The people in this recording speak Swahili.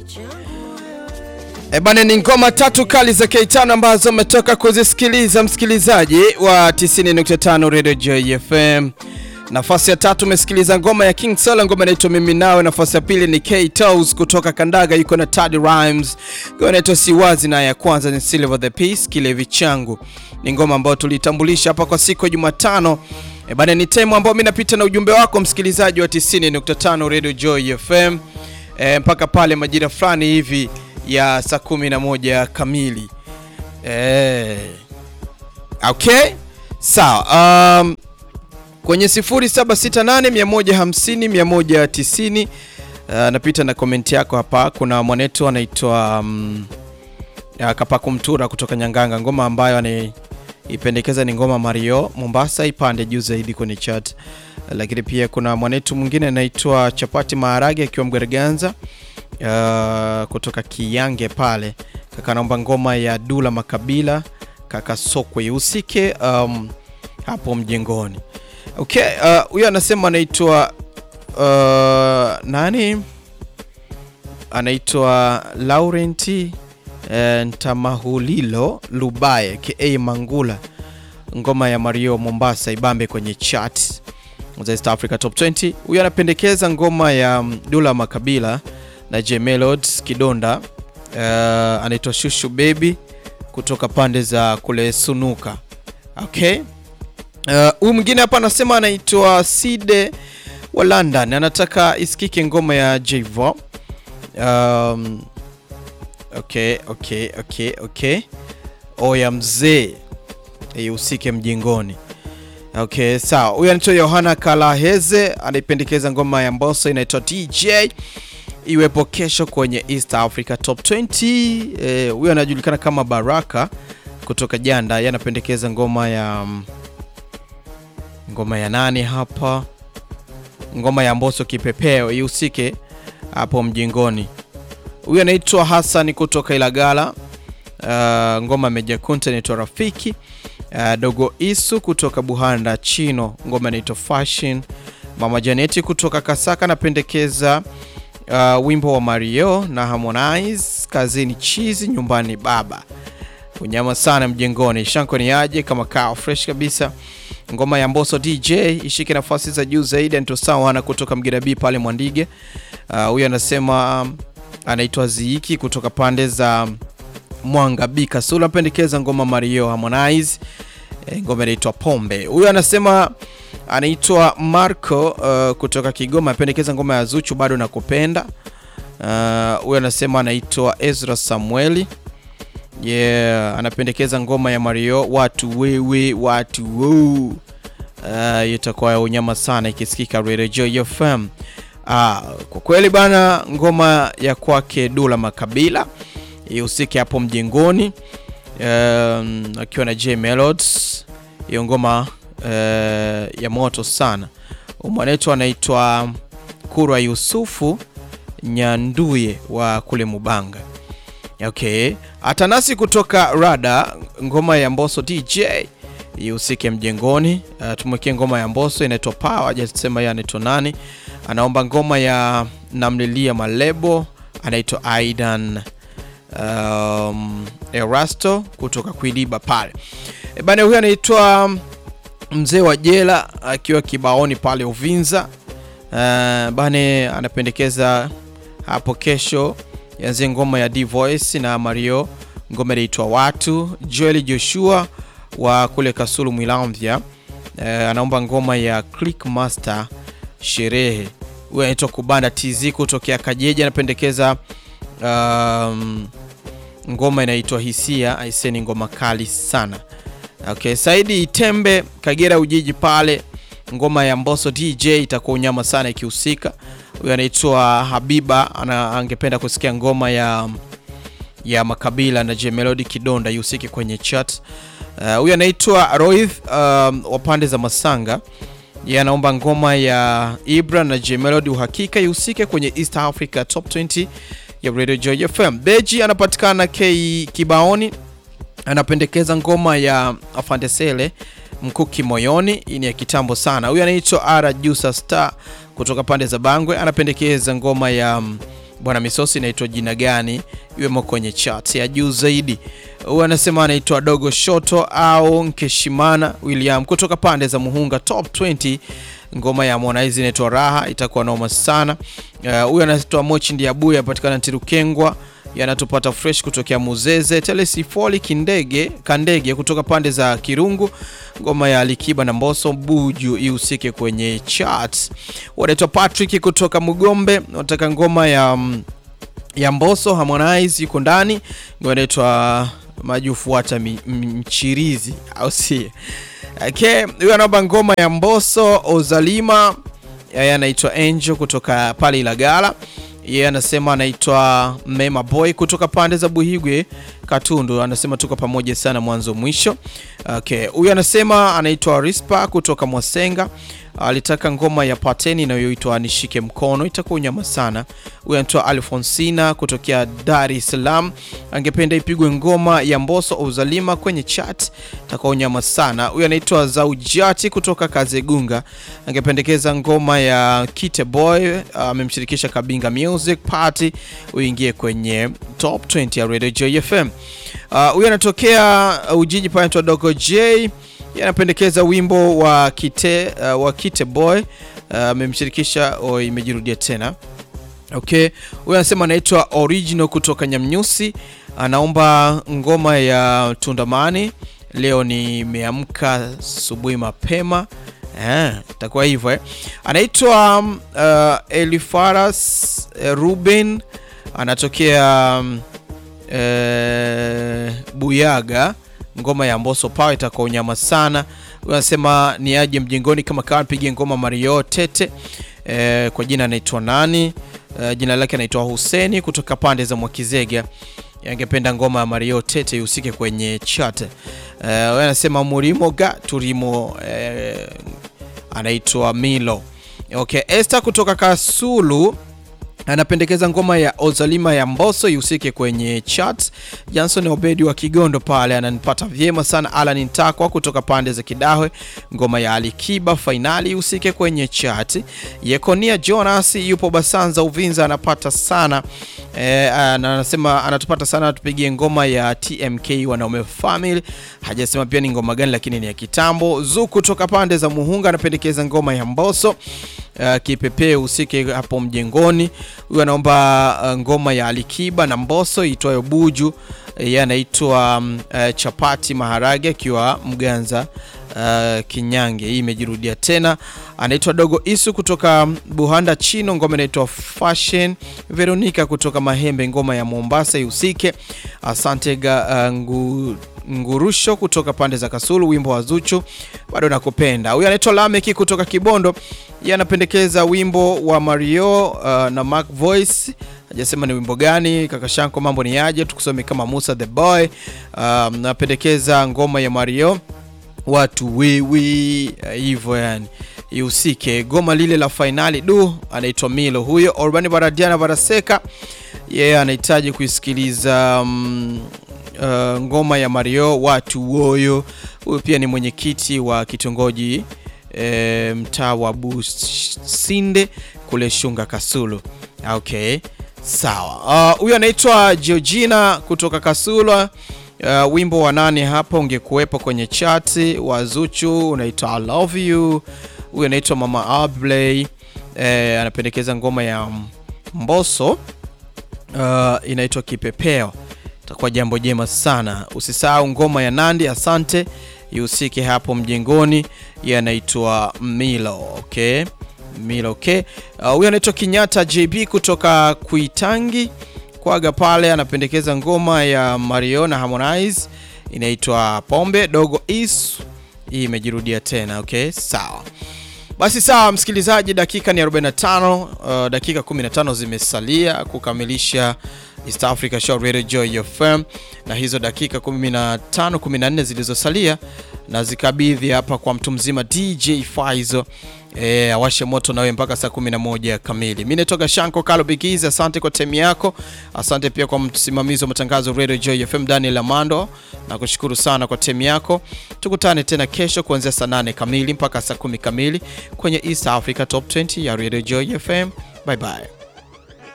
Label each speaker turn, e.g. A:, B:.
A: E bana, ni ngoma tatu kali za K5 ambazo umetoka kuzisikiliza msikilizaji wa 90.5 Radio Joy FM. Nafasi ya tatu umesikiliza ngoma ya King Sala, ngoma inaitwa mimi nawe. Nafasi ya pili ni K Toes kutoka Kandaga, yuko na Tad Rhymes, ngoma inaitwa Siwazi, na ya kwanza ni Silver the Peace, kilevi changu. Ni ngoma ambayo tulitambulisha hapa kwa siku ya Jumatano. E bana, ni time ambayo mimi napita na ujumbe wako msikilizaji wa 90.5 Radio Joy FM e, mpaka pale majira fulani hivi ya saa 11 kamili e, okay sawa. Um, kwenye 0768 150 190 uh, napita na komenti yako hapa. Kuna mwanetu anaitwa um, Kapaku Mtura kutoka Nyanganga, ngoma ambayo anaipendekeza ni ngoma Mario Mombasa, ipande juu zaidi kwenye chat. Lakini pia kuna mwanetu mwingine anaitwa Chapati Maharage akiwa Mgereganza uh, kutoka Kiyange pale, kaka naomba ngoma ya Dula Makabila kaka Sokwe usike um, hapo mjengoni. Okay, huyo uh, anasema anaitwa uh, nani? Anaitwa Laurenti uh, Ntamahulilo Lubaye ka Mangula, ngoma ya Mario Mombasa ibambe kwenye chat za East Africa Top 20. Huyo anapendekeza ngoma ya Dula Makabila na J Melodies Kidonda, uh, anaitwa Shushu Baby kutoka pande za kule Sunuka. Okay. Huyu uh, mwingine hapa anasema anaitwa Side wa London, anataka isikike ngoma ya Jvo. Um, okay, okay, okay, okay. Oya mzee ihusike mjengoni. Okay, sawa. Huyu anaitwa Yohana Kalaheze anaipendekeza ngoma ya Mbosso inaitwa DJ iwepo kesho kwenye East Africa Top 20. Huyu eh, anajulikana kama Baraka kutoka Janda, yeye anapendekeza ngoma ya ngoma ya nani hapa, ngoma ya Mbosso kipepeo ihusike hapo mjengoni. Huyu anaitwa Hassan kutoka Ilagala. Uh, ngoma Meja Kunta inaitwa Rafiki. Uh, Dogo Isu kutoka Buhanda Chino, ngoma inaitwa Fashion. Mama Janeti kutoka Kasaka anapendekeza uh, wimbo wa Mario na Harmonize, kazini chizi nyumbani baba unyama sana mjengoni. Shanko ni aje kama kao fresh kabisa. Ngoma ya Mbosso DJ ishike nafasi za juu zaidi. Ndio sawa na kutoka Mgera B pale Mwandige. Huyu uh, anasema um, anaitwa Ziiki kutoka pande za Mwanga B Kasula, pendekeza ngoma Mario Harmonize, e, ngoma inaitwa Pombe. Huyu anasema anaitwa Marco uh, kutoka Kigoma, apendekeza ngoma ya Zuchu bado nakupenda. Huyu uh, anasema anaitwa Ezra Samueli Yeah, anapendekeza ngoma ya Mario watu wewe watu wow. Uh, itakuwa unyama sana ikisikika Radio Joy FM. Uh, kwa kweli bana, ngoma ya kwake Dula Makabila ihusike hapo mjengoni, um, akiwa na J Melodies. Hiyo ngoma uh, ya moto sana. Mwanetu anaitwa Kurwa Yusufu Nyanduye wa kule Mubanga. Okay, Atanasi kutoka Rada, ngoma ya Mbosso DJ ihusike mjengoni. Uh, tumwekee ngoma ya Mbosso inaitwa Power, hajasema yeye anaitwa nani. Anaomba ngoma ya namlilia Malebo, anaitwa Aidan um, Erasto kutoka Kuiliba pale. E bana, huyu anaitwa mzee wa jela akiwa kibaoni pale Uvinza. Uh, bane anapendekeza hapo kesho yanzie ngoma ya D Voice na Mario, ngoma inaitwa Watu. Joel Joshua wa kule Kasulu Mwilamvya uh, anaomba ngoma ya Click Master Sherehe. Huyu anaitwa Kubanda TZ kutokea Kajeji, anapendekeza um, ngoma inaitwa Hisia. Aiseni ngoma kali sana. Okay, Saidi Itembe Kagera Ujiji pale, ngoma ya Mbosso DJ itakuwa unyama sana ikihusika. Huyu anaitwa Habiba ana, angependa kusikia ngoma ya ya Makabila na J Melody Kidonda ihusike kwenye chat. Huyu uh, anaitwa Roith um, wa pande za Masanga, yeye anaomba ngoma ya Ibra na J Melody uhakika ihusike kwenye East Africa Top 20 ya Radio Joy FM. Beji anapatikana K Kibaoni, anapendekeza ngoma ya Afande Sele Mkuki moyoni. Hii ni ya kitambo sana. Huyu anaitwa Ara Jusa Star kutoka pande za Bangwe, anapendekeza ngoma ya bwana misosi inaitwa jina gani iwemo kwenye chat ya juu zaidi. Huyu anasema anaitwa Dogo Shoto au Nkeshimana William kutoka pande za Muhunga, top 20 ngoma ya Harmonize inaitwa Raha, itakuwa noma sana. Huyu uh, anaitwa Mochi Ndiabuya apatikana Ntirukengwa yanatupata fresh kutokea Muzeze. Telesifoli Kindege Kandege kutoka pande za Kirungu, ngoma ya Alikiba na Mboso Buju ihusike kwenye charts. Wanaitwa Patrick kutoka Mugombe, wanataka ngoma ya ya Mboso Harmonize yuko ndani, ngoma inaitwa majufuata mchirizi au si? Okay, huyo anaomba ngoma ya Mboso Ozalima, yeye anaitwa Angel kutoka pale Ilagala yeye yeah, anasema anaitwa Mema Boy kutoka pande za Buhigwe Katundu, anasema tuko pamoja sana mwanzo mwisho. Okay, huyu anasema anaitwa Rispa kutoka Mwasenga, alitaka ngoma ya Pateni inayoitwa nishike mkono, itakuwa unyama sana. Huyu anaitwa Alfonsina kutokea Dar es Salaam, angependa ipigwe ngoma ya Mboso Uzalima kwenye chat, itakuwa unyama sana. Huyu anaitwa Zaujati kutoka Kazegunga, angependekeza ngoma ya Kite Boy, amemshirikisha uh, Kabinga Music Party uingie kwenye top 20 ya Radio Joy FM. Huyu uh, anatokea Ujiji pale anaitwa Dogo J, anapendekeza wimbo wa Kite, uh, wa Kite Boy amemshirikisha uh, oh, imejirudia tena. Okay, huyu anasema anaitwa Original kutoka Nyamnyusi, anaomba ngoma ya Tundamani. Leo nimeamka asubuhi mapema itakuwa hivyo eh. Anaitwa uh, Elifaras uh, Ruben anatokea um, uh, Buyaga, ngoma ya Mboso Power itakuwa unyama sana. Anasema ni aje mjengoni kama kawa pige ngoma Mario Tete. Uh, kwa jina anaitwa nani? Uh, jina lake anaitwa Huseni kutoka pande za Mwakizega angependa ngoma ya Mario Tete ihusike kwenye chat. Uh, anasema murimo ga turimo uh, anaitwa Milo. Okay, Esther kutoka Kasulu anapendekeza ngoma ya Ozalima ya Mboso ihusike kwenye chat. Johnson Obedi wa Kigondo pale ananipata vyema sana. Alan Ntakwa kutoka pande za Kidahwe, ngoma ya Alikiba fainali ihusike kwenye chat. Yekonia Jonas yupo Basanza Uvinza anapata sana e, anasema anatupata sana, tupigie ngoma ya TMK wanaume family. Hajasema pia ni ngoma gani, lakini ni ya kitambo. Zu kutoka pande za Muhunga anapendekeza ngoma ya Mboso Uh, kipepee usike hapo mjengoni. Huyu anaomba uh, ngoma ya Alikiba na Mboso itwayo Buju. Yeye uh, anaitwa um, uh, Chapati Maharage akiwa Mganza uh, Kinyange. Hii imejirudia tena. Anaitwa Dogo Isu kutoka Buhanda Chino, ngoma inaitwa Fashion. Veronica kutoka Mahembe, ngoma ya Mombasa ihusike. Asante ga, uh, ngu Ngurusho kutoka pande za Kasulu, wimbo wa Zuchu bado nakupenda. Huyu anaitwa Lameki kutoka Kibondo, yeye anapendekeza wimbo wa Mario uh, na Mark Voice. Hajasema ni wimbo gani. Kaka Shanko, mambo ni aje? Tukusome kama Musa the Boy. Um, napendekeza ngoma ya Mario watu wiwi hivyo, uh, yani ihusike goma lile la fainali. Du, anaitwa Milo huyo. Urbani Baradiana Baraseka, yeye yeah, anahitaji kuisikiliza um, Uh, ngoma ya Mario watu woyo. Huyu pia ni mwenyekiti wa kitongoji e, mtaa wa Businde kule Shunga Kasulu. Okay, sawa. Huyu uh, anaitwa Georgina kutoka Kasulu. Uh, wimbo wa nane hapa ungekuwepo kwenye chati wa Zuchu unaitwa I love you. Huyu anaitwa Mama Ablay e, anapendekeza ngoma ya Mboso uh, inaitwa Kipepeo takuwa jambo jema sana. Usisahau ngoma ya Nandi asante ihusike hapo mjengoni, yeye anaitwa Milo. Okay, Milo. Okay, huyu uh, anaitwa Kinyata JB kutoka Kuitangi Kwaga pale, anapendekeza ngoma ya Mario na Harmonize inaitwa Pombe Dogo Is. Hii imejirudia tena. Okay, sawa basi sawa, msikilizaji, dakika ni 45. Uh, dakika 15 zimesalia kukamilisha East Africa Show Radio Joy FM, na hizo dakika 15 14 zilizosalia na zikabidhi hapa kwa mtu mzima DJ Faizo e, awashe moto nawe mpaka saa 11 kamili. Mimi natoka Shanko Kalo Bigizi, asante kwa temi yako, asante pia kwa msimamizi wa matangazo Radio Joy FM Daniel Amando, na kushukuru sana kwa temi yako. Tukutane tena kesho kuanzia saa 8 kamili mpaka saa 10 kamili kwenye East Africa Top 20 ya Radio Joy FM. Bye bye.